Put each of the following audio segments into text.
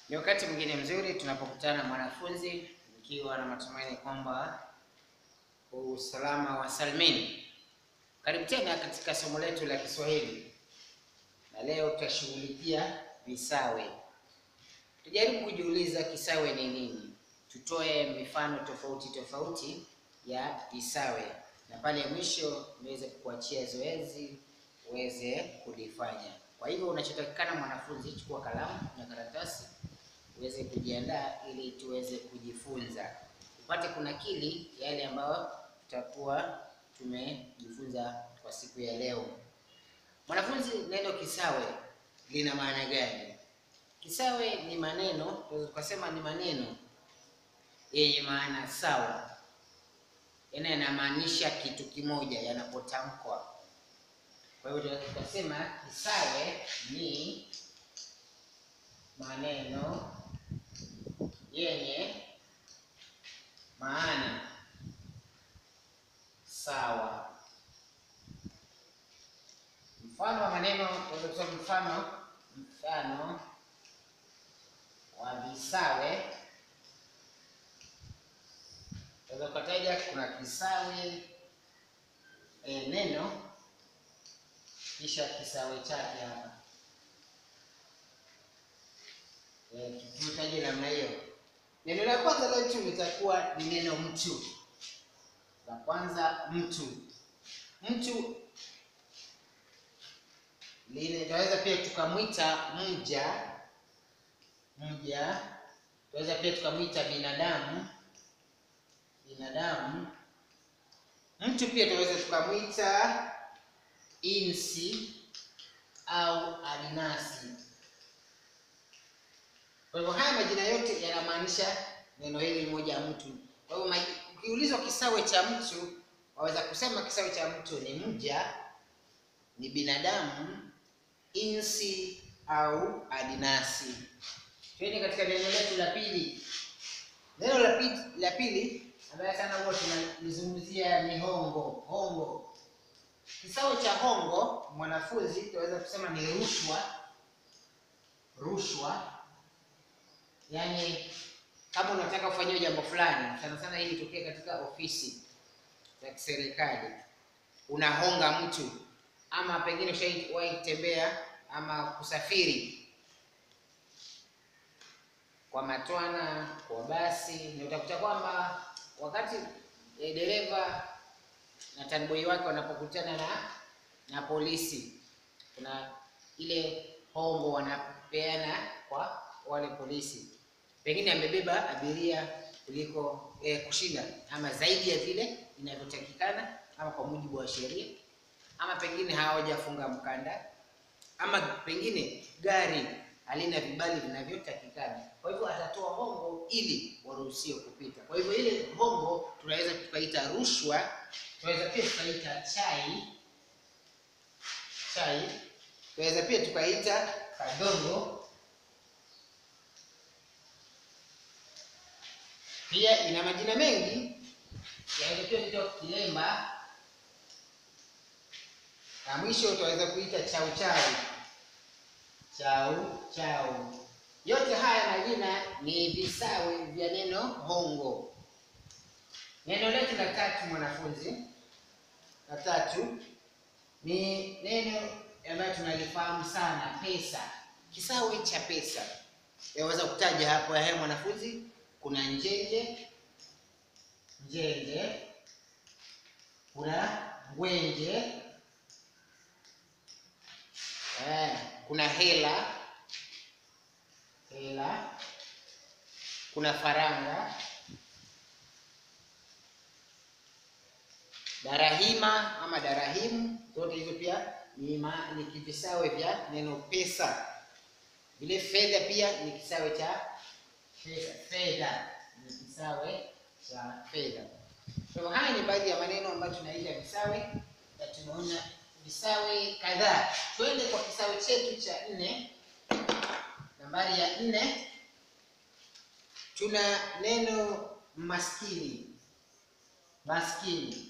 Ni wakati mwingine mzuri tunapokutana na mwanafunzi, nikiwa na matumaini kwamba usalama wa salmini. Karibu tena katika somo letu la Kiswahili, na leo tutashughulikia visawe. Tujaribu kujiuliza kisawe ni nini, tutoe mifano tofauti tofauti ya visawe, na pale mwisho niweze kukuachia zoezi uweze kulifanya. Kwa hivyo unachotakikana mwanafunzi, chukua kalamu na karatasi uweze kujiandaa ili tuweze kujifunza, upate kunakili yale ambayo tutakuwa tumejifunza kwa siku ya leo. Mwanafunzi, neno kisawe lina maana gani? Kisawe ni maneno, tunaweza tukasema ni maneno yenye maana sawa, yaani yanamaanisha kitu kimoja yanapotamkwa. Kwa hivyo tunaweza tukasema kisawe ni maneno yenye maana sawa. Mfano wa maneno tunaweza kusema mfano mfano wa visawe tunaweza kutaja, kuna kisawe e, neno kisha kisawe chake hapa e, tukitaje namna hiyo. Neno la kwanza letu litakuwa ni neno mtu. La kwanza mtu, mtu lile tunaweza pia tukamwita mja, mja. Tunaweza pia tukamwita binadamu, binadamu. Mtu pia tunaweza tukamwita insi au alinasi. Kwa hivyo haya majina yote yanamaanisha neno hili moja mtu. Kwa hivyo ukiulizwa kisawe cha mtu, waweza kusema kisawe cha mtu ni mja, ni binadamu, insi au adinasi. Twende katika neno letu la pili. Neno la pili la pili ambaye sana huwa tunalizungumzia ni hongo. Hongo, kisawe cha hongo, mwanafunzi, tunaweza kusema ni rushwa. Rushwa yaani kama unataka kufanyiwa jambo fulani, sana sana hii itokee katika ofisi za kiserikali, unahonga mtu, ama pengine ushawahi kutembea ama kusafiri kwa matwana, kwa basi, na utakuta kwamba wakati e, dereva na taniboi wake wanapokutana na na polisi, kuna ile hongo wanapeana kwa wale polisi pengine amebeba abiria kuliko eh, kushinda ama zaidi ya vile inavyotakikana ama kwa mujibu wa sheria, ama pengine hawajafunga mkanda, ama pengine gari halina vibali vinavyotakikana. Kwa hivyo atatoa hongo ili waruhusiwe kupita. Kwa hivyo ile hongo tunaweza tukaita rushwa, tunaweza pia tukaita chai chai, tunaweza pia tukaita kadongo pia ina majina mengi yaelekea kutoka kilemba na mwisho utaweza kuita chau chau chau chau. Yote haya majina ni visawe vya neno hongo. Neno letu la tatu, mwanafunzi, la tatu ni neno ambayo tunalifahamu sana, pesa. Kisawe cha pesa yaweza kutaja hapo, ya mwanafunzi kuna njenje, njenje, kuna ngwenje, eh, kuna hela, hela, kuna faranga, darahima ama darahimu. Zote hizo pia ni, ni kivisawe vya neno pesa. Vile fedha pia ni kisawe cha fedha ni kisawe cha fedha. Kwa hivyo haya ni baadhi ya maneno ambayo tunaita visawe, na tumeona visawe kadhaa. Twende kwa kisawe chetu cha nne. Nambari ya nne tuna neno maskini. Maskini,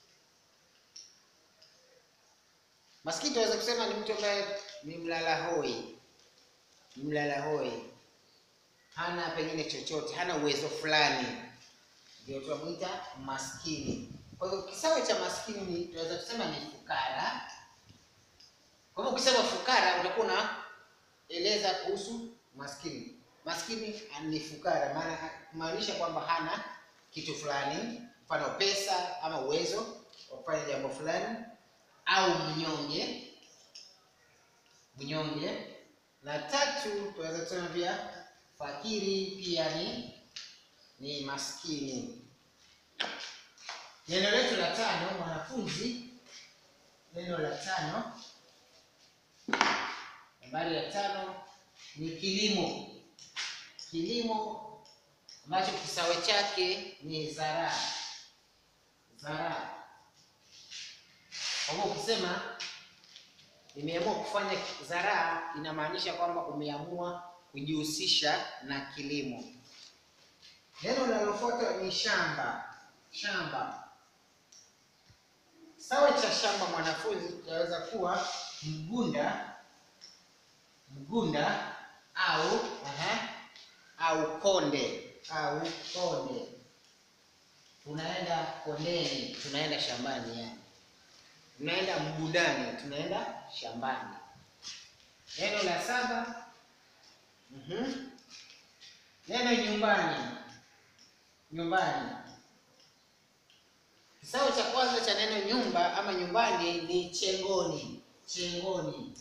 maskini tunaweza kusema ni mtu ambaye ni mlala hoi, ni mlala hoi hana pengine chochote, hana uwezo fulani, ndio tunamwita maskini. Kwa hivyo kisawe cha maskini ni tunaweza kusema ni fukara. Kwa hivyo ukisema fukara utakuwa unaeleza kuhusu maskini. Maskini ni fukara, maana kumaanisha kwamba hana kitu fulani, mfano pesa ama uwezo wa kufanya jambo fulani, au mnyonge. Mnyonge. Na tatu tunaweza kusema pia fakiri, pia ni ni maskini. Neno letu la tano, mwanafunzi, neno la tano, nambari ya tano ni kilimo. Kilimo ambacho kisawe chake ni zaraa. Zaraa. Kwa hivyo ukisema nimeamua kufanya zaraa, inamaanisha kwamba umeamua kujihusisha na kilimo. Neno linalofuata ni shamba. Shamba. Kisawe cha shamba mwanafunzi kinaweza kuwa mgunda, mgunda au aha, au konde au konde. Tunaenda kondeni, tunaenda shambani, yani tunaenda mgundani, tunaenda shambani. Neno la saba, mhm, neno nyumbani. Nyumbani. Kisawe cha kwanza cha neno nyumba ama nyumbani ni chengoni. Chengoni,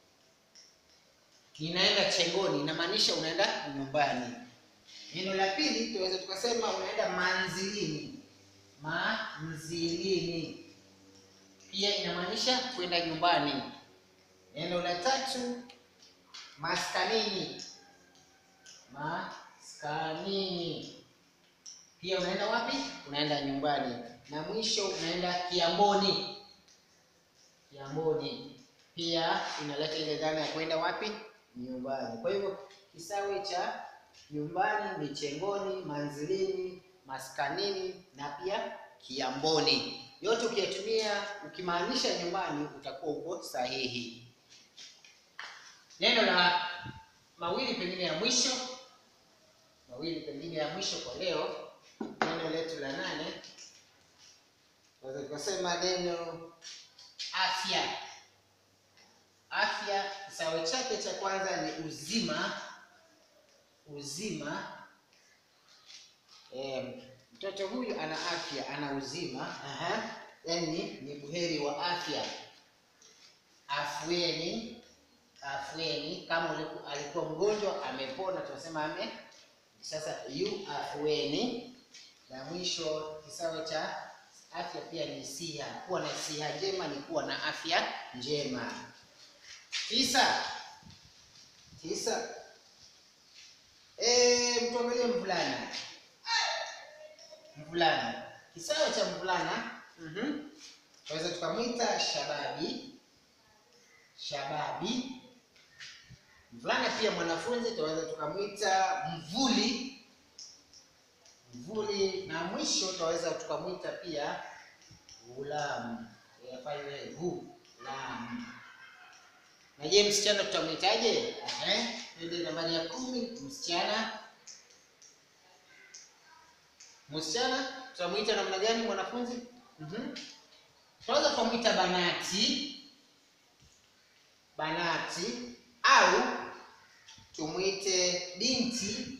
ninaenda chengoni, inamaanisha unaenda nyumbani. Neno la pili tunaweza tukasema unaenda manzilini. Manzilini pia inamaanisha kwenda nyumbani. Neno la tatu maskanini. Maskanini pia unaenda wapi? Unaenda nyumbani. Na mwisho unaenda kiamboni. Kiamboni pia inaleta ile dhana ya kwenda wapi? Nyumbani. Kwa hivyo kisawe cha nyumbani ni chengoni, manzilini, maskanini na pia kiamboni. Yote ukiyatumia ukimaanisha nyumbani utakuwa uko sahihi. Neno la mawili pengine ya mwisho, mawili pengine ya mwisho kwa leo, neno letu la nane, tunaweza tukasema neno afya. Afya kisawe chake cha kwanza ni uzima. Uzima. E, mtoto huyu ana afya, ana uzima. Aha. Yani ni buheri wa afya. Afueni, afueni. Kama uliku, alikuwa mgonjwa amepona, tunasema ame sasa yu afueni. Na mwisho kisawe cha afya pia ni siha. Kuwa na siha njema ni kuwa na afya njema. Tisa, tisa. E, mtuangalie mvulana. Mvulana, kisawe cha mvulana mhm, tunaweza tukamwita shababi. Shababi. Mvulana pia mwanafunzi, tunaweza tukamwita mvuli. Mvuli. Na mwisho tunaweza tukamwita pia ghulamu. Yafanye ghulamu. Na je, msichana tutamwitaje? Eh, ndio nambari ya kumi, msichana. Msichana tutamwita namna gani mwanafunzi? Mhm. Tunaweza tukamwita banati. Banati au tumwite binti.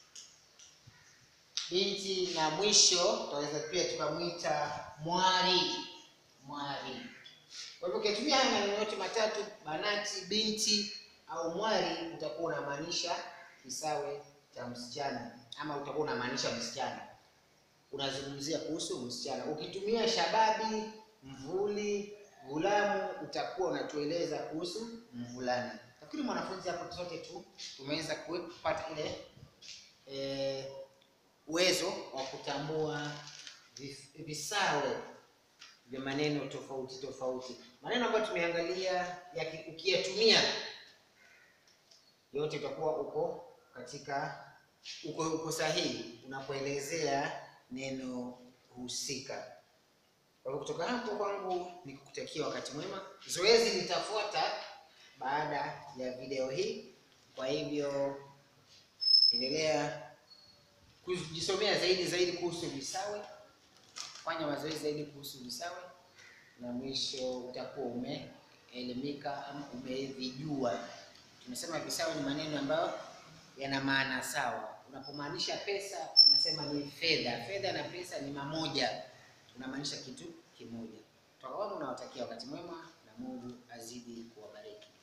Binti na mwisho tunaweza pia tukamwita mwari. Mwari. Kwa hivyo ukitumia haya maneno yote matatu, banati, binti au mwari, utakuwa unamaanisha kisawe cha msichana, ama utakuwa unamaanisha msichana, unazungumzia kuhusu msichana. Ukitumia shababi, mvuli, ghulamu, utakuwa unatueleza kuhusu mvulana. Nafikiri mwanafunzi, hapo sote tu tumeweza kupata ile e, uwezo wa kutambua visawe vya maneno tofauti tofauti. Maneno ambayo tumeangalia ukiyatumia yote utakuwa uko katika uko, uko sahihi unapoelezea neno husika. Kwa hivyo kutoka hapo kwangu ni kukutakia wakati mwema. Zoezi litafuata baada ya video hii, kwa hivyo endelea kujisomea zaidi zaidi kuhusu visawe, fanya mazoezi zaidi kuhusu visawe, na mwisho utakuwa umeelimika ama umevijua. Tumesema visawe ni maneno ambayo yana maana sawa. Unapomaanisha pesa, unasema ni fedha. Fedha na pesa ni mamoja, unamaanisha kitu kimoja. Toka wangu nawatakia wakati mwema na Mungu azidi kuwabariki.